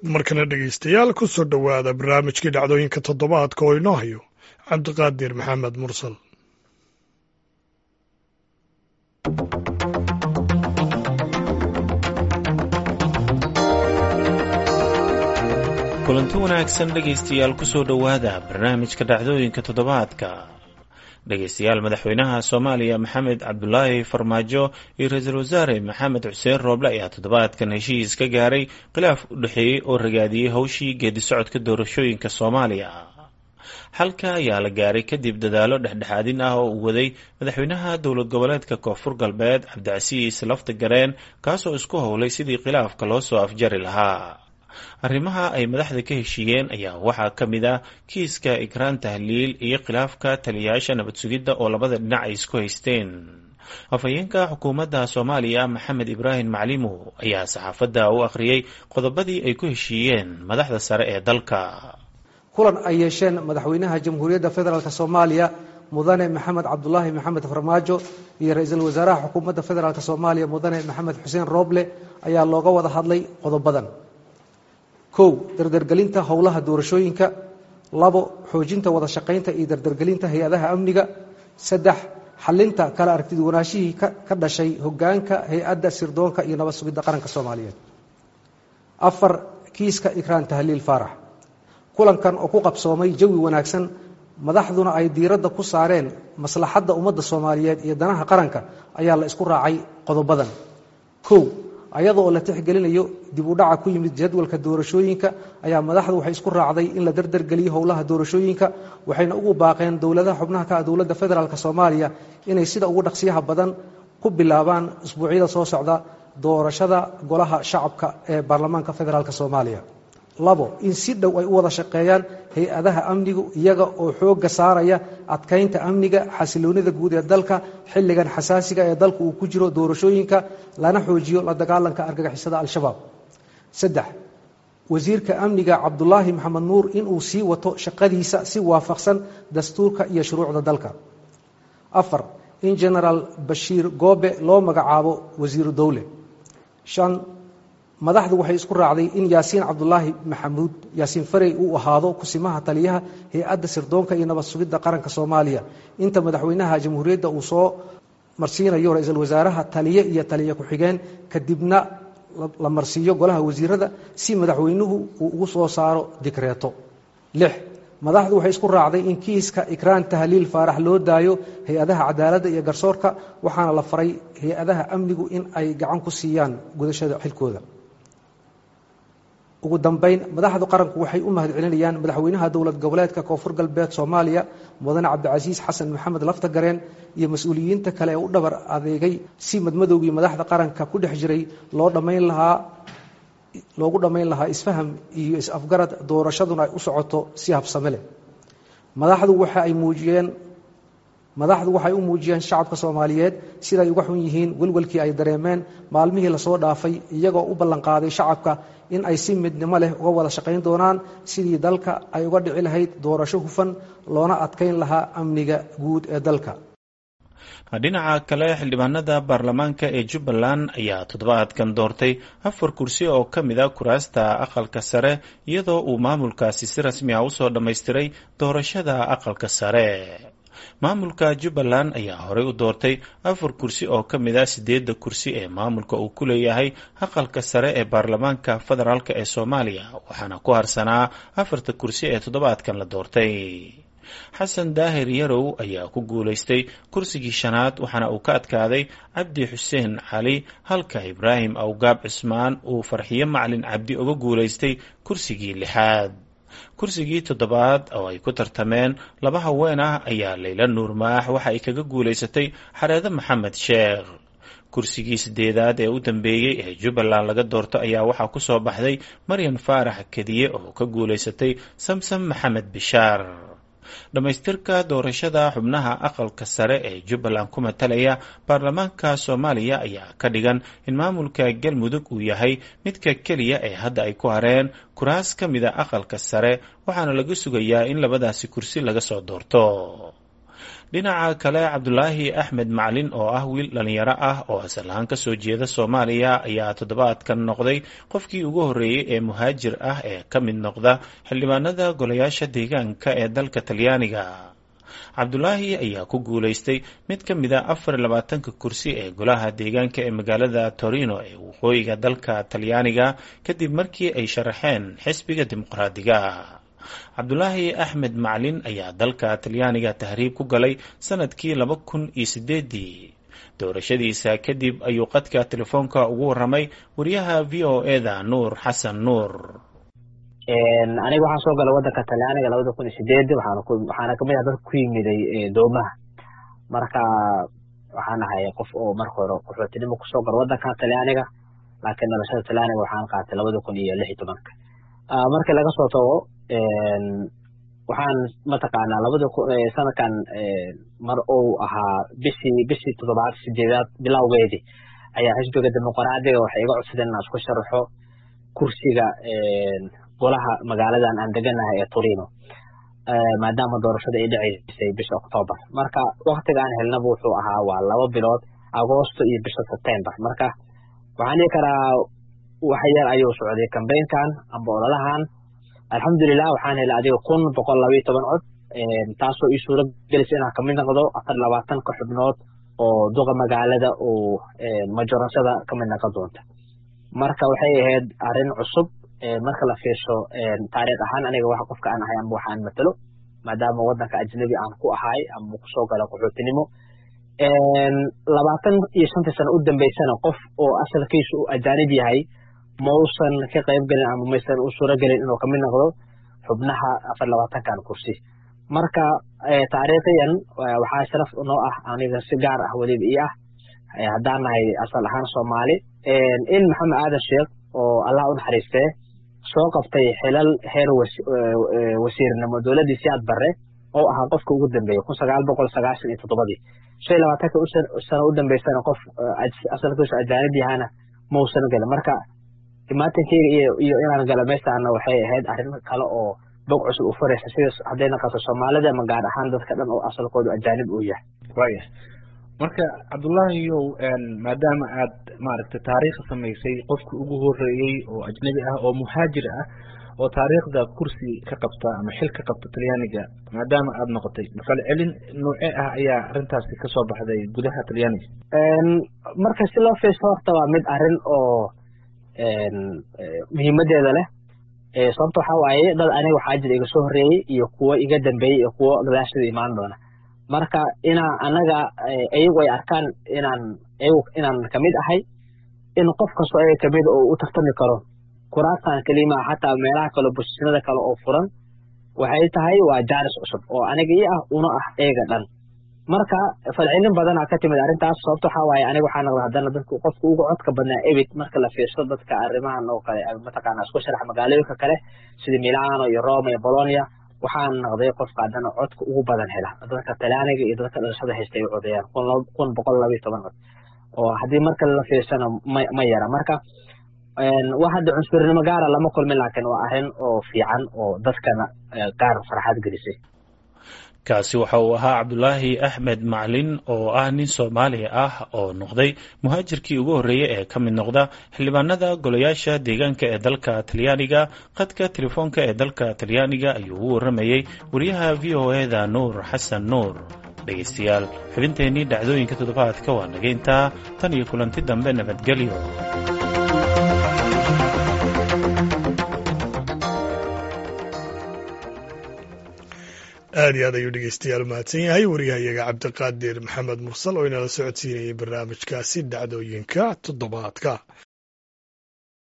markana dhegaystayaal ku soo dhowaada barnaamijkii dhacdooyinka toddobaadka oo inoo hayo cabdiqaadir maxamed mursal kulanti wanaagsan dhegaystayaal kusoo dhowaada barnaamijka dhacdooyinka toddobaadka dhegaystayaal madaxweynaha soomaaliya maxamed cabdulaahi farmaajo iyo ra-iisul wasaare maxamed xuseen rooble ayaa toddobaadkan heshiis ka gaaray khilaaf u dhexeeyey oo ragaadiyey howshii geedi socodka doorashooyinka soomaaliya xalka ayaa la gaaray kadib dadaalo dhexdhexaadin ah oo uu waday madaxweynaha dowlad goboleedka koonfur galbeed cabdicasiis lafta gareen kaasoo isku howlay sidii khilaafka loo soo afjari lahaa arrimaha ay madaxda ka heshiiyeen ayaa waxaa ka mid ah kiiska ikraan tahliil iyo khilaafka taliyayaasha nabad sugidda oo labada dhinac ay isku haysteen afhayeenka xukuumadda soomaaliya maxamed ibraahim maclimo ayaa saxaafadda u akhriyey qodobadii ay ku heshiiyeen madaxda sare ee dalka kulan ay yeesheen madaxweynaha jamhuuriyadda federaalk soomaaliya mudane maxamed cabdulaahi maxamed farmaajo iyo ra-iisul wasaaraha xukuumadda federaalk soomaaliya mudane maxamed xuseen rooble ayaa looga wada hadlay qodobadan kow dardargelinta howlaha doorashooyinka labo xoojinta wada shaqaynta iyo dardargelinta hay-adaha amniga saddex xalinta kala aragtiduwanaashihii ka dhashay hogaanka hay-adda sirdoonka iyo nabad sugidda qaranka soomaaliyeed afar kiiska ikraan tahliil faarax kulankan oo ku qabsoomay jawi wanaagsan madaxduna ay diiradda ku saareen maslaxadda ummadda soomaaliyeed iyo danaha qaranka ayaa la isku raacay qodobadan kow ayada oo la tixgelinayo dib u dhaca ku yimid jadwalka doorashooyinka ayaa madaxdu waxay isku raacday in la dardargeliyo howlaha doorashooyinka waxayna ugu baaqeen dowladaha xubnaha ka ah dowladda federaalk soomaaliya inay sida ugu dhaqsiyaha badan ku bilaabaan isbuucyada soo socda doorashada golaha shacabka ee baarlamaanka federaalk soomaaliya labo in si dhow ay u wada shaqeeyaan hay-adaha amnigu iyaga oo xoogga saaraya adkaynta amniga xasiloonida guud ee dalka xilligan xasaasiga ee dalka uu ku jiro doorashooyinka lana xoojiyo la dagaalanka argagixisada al-shabaab saddex wasiirka amniga cabdulaahi maxamed nuur inuu sii wato shaqadiisa si waafaqsan dastuurka iyo shuruucda dalka afar in genaraal bashiir goobe loo magacaabo wasiiru dowle shan madaxdu waxay isku raacday in yaasiin cabdulaahi maxamuud yaasiin farey uu ahaado kusimaha taliyaha hay-adda sirdoonka iyo nabad sugidda qaranka soomaaliya inta madaxweynaha jamhuuriyadda uu soo marsiinayo ra-iisul wasaaraha taliye iyo taliye ku-xigeen kadibna la marsiiyo golaha wasiirada si madaxweynuhu uu ugu soo saaro dikreeto lix madaxdu waxay isku raacday in kiiska ikraan tahliil faarax loo daayo hay-adaha cadaaladda iyo garsoorka waxaana la faray hay-adaha amnigu in ay gacan ku siiyaan gudashada xilkooda ugu dambayn madaxda qaranku waxay u mahad celinayaan madaxweynaha dowlad goboleedka koonfur galbeed soomaaliya mudane cabdicasiis xasan maxamed lafta gareen iyo mas-uuliyiinta kale ee u dhabar adeegay si madmadowgii madaxda qaranka ku dhex jiray loo dhammayn lahaa loogu dhammayn lahaa isfaham iyo is-afgarad doorashaduna ay u socoto si habsame leh madaxdu waxa ay muujiyeen madaxdu waxay u muujiyeen shacabka soomaaliyeed siday uga xun yihiin welwelkii ay dareemeen maalmihii lasoo dhaafay iyagoo u ballanqaaday shacabka in ay si midnimo leh uga wada shaqayn doonaan sidii dalka ay uga dhici lahayd doorasho hufan loona adkayn lahaa amniga guud ee dalka dhinaca kale xildhibaanada baarlamaanka ee jubbaland ayaa toddobaadkan doortay afar kursi oo ka mid a kuraasta aqalka sare iyadoo uu maamulkaasi si rasmi ah usoo dhammaystiray doorashada aqalka sare maamulka jubbaland ayaa horey u doortay afar kursi oo ka mid ah sideedda kursi ee maamulka uu ku leeyahay aqalka sare ee baarlamaanka federaalk ee soomaaliya waxaana ku harsanaa afarta kursi ee toddobaadkan la doortay xasan daahir yarow ayaa ku guulaystay kursigii shanaad waxaana uu ka adkaaday cabdi xuseen cali halka ibraahim awgaab cismaan uu farxiyo macalin cabdi uga guulaystay kursigii lixaad kursigii toddobaad oo ay ku tartameen laba haween ah ayaa layla nuurmaax waxa ay kaga guulaysatay xareede maxamed sheekh kursigii sideedaad ee u dambeeyey ee jubbaland laga doorto ayaa waxaa ku soo baxday maryan faarax kediye oo ka guulaysatay samsam maxamed bishaar dhammaystirka doorashada xubnaha aqalka sare ee jubbaland ku matalaya baarlamaanka soomaaliya ayaa ka dhigan in maamulka galmudug uu yahay midka keliya ee hadda ay ku hareen kuraas ka mida aqalka sare waxaana laga sugayaa in labadaasi kursi laga soo doorto dhinaca kale cabdulaahi axmed macalin oo ah wiil dhalinyaro ah oo asal ahaan kasoo jeeda soomaaliya ayaa toddobaadkan noqday qofkii ugu horreeyey ee muhaajir ah ee ka mid noqda xildhibaanada golayaasha deegaanka ee dalka talyaaniga cabdulaahi ayaa ku guulaystay mid ka mid a afar iyo labaatanka kursi ee golaha deegaanka ee magaalada torino ee waqooyiga dalka talyaaniga kadib markii ay sharaxeen xisbiga dimuqraadiga cabdulaahi axmed macalin ayaa dalka talyaaniga tahriib ku galay sanadkii laba kun iyo sideedii doorashadiisa kadib ayuu qadka telefoonka ugu waramay wariyaha v o eda nuur xasan nuur aniga waxaan soo galay wadanka talyaaniga labada kun iyo sideedi waxaana kamid ah dadka ku yimiday doomaha marka waxaan ahay qof oo marka hore qaxootinimo kusoo gala wadanka talyaaniga laakiin dhalashada talyaaniga waxaan qaatay labada kun iyo lix iyo tobanka markii laga soo tago waxaan mataqaanaa labada sanadkan mar uu ahaa bishii bishii toddobaad sideedaad bilowgeedii ayaa xisbiga dimuqraadiga waxay iga codsadeen inaan isku sharaxo kursiga golaha magaaladan aan deganahay ee torino maadaama doorashada ay dhaceysay bisha octoobar marka waktiga aan helnaba wuxuu ahaa waa laba bilood agoosto iyo bisha sebtembar marka waxaan dhihi karaa wax yar ayuu socday kambeynkan amba ololahan alxamdulilah waxaan helay adiga kun boqol labayo toban cod taasoo ii suura gelisay inaan kamid noqdo afar labaatanka xubnood oo duqa magaalada uu majorashada kamid noqon doonta marka waxay ahayd arrin cusub marka la fiirsho taariikh ahaan aniga wax qofka aan ahay amba waxaan matalo maadaama wadanka ajnabi aan ku ahay amba kusoo gala qaxootinimo labaatan iyo shantii sano u dambeysana qof oo asalkiisu uu ajaanib yahay mausan ka qayb gelin ama maysan u suuro gelin inuu kamid noqdo xubnaha afar labaatankan kursi marka taariikhiyan waxaa sharaf noo ah aniga si gaar ah weliba ii ah haddaan nahay asal ahaan soomaali in maxamed aadan sheekh oo allah u naxariistee soo qabtay xilal heer wasiirnimo dowladdii siyaad barre oo ahaa qofka ugu dambeeyey kun sagaal boqol sagaashan iyo toddobadii shan iyo labaatanka sano u dambeysana qof asalkiisu ajaanib yahana mausan gelin marka imaatankeyga iyo iyo inaan gala meeshaana waxay ahayd arrin kale oo bog cusub u furaysa sida hadday naqato soomaalida ama gaar ahaan dadka dhan oo asalkoodu ajaanib uu yahay waya marka cabdullaahiyow maadaama aad maaragtay taariikh samaysay qofka ugu horeeyey oo ajnabi ah oo muhaajir ah oo taariikhda kursi ka qabta ama xil ka qabta talyaaniga maadaama aad noqotay falcelin noocee ah ayaa arrintaasi kasoo baxday gudaha talyaaniga marka si loo fiirso horta waa mid arrin oo muhiimadeeda leh sababta waxaa waaye dad aniga waxaa jira iga soo horreeyey iyo kuwo iga dambeeyey iyo kuwo gadaashada imaan doona marka inaa anaga iyagu ay arkaan inaan iyagu inaan kamid ahay in qof kastoo ayaga kamid oo u tartami karo kuraastan kelimaa xataa meelaha kale bosisnada kale oo furan waxay tahay waa jaaris cusub oo aniga ii ah una ah eega dhan marka falcelin badanaa ka timid arrintaas sababta waxaa waaye aniga waxaa noqda haddana dadku qofka ugu codka badnaa ebit marka la fiirso dadka arrimahan oo kale mataqaana isku sharax magaalooyinka kale sida milano iyo roma iyo bolonia waxaan noqday qofka haddana codka ugu badan hela dadka talyaaniga iyo dadka dhalashada haysta ay codayaan kun boqol laba iyo toban cod oo haddii marka la fiirsana ma ma yara marka wax hadda cunsurnimo gaara lama kulmin laakiin waa arrin oo fiican oo dadkana gaar farxad gelisay kaasi waxa uu ahaa cabdulaahi axmed maclin oo ah nin soomaali ah oo noqday muhaajirkii ugu horreeyey ee ka mid noqda xildhibaanada golayaasha deegaanka ee dalka talyaaniga qadka telefoonka ee dalka talyaaniga ayuu ugu warramayey wariyaha v o eda nuur xasan nuur dhegaystayaal xubinteennii dhacdooyinka toddobaadka waa nageyntaa tan iyo kulanti dambe nabadgelyo aad iyo aad ayuu dhegeystayaal mahadsan yahay wariyahayaga cabdiqaadir maxamed mursal oo inala socodsiinayay barnaamijkaasi dhacdooyinka toddobaadka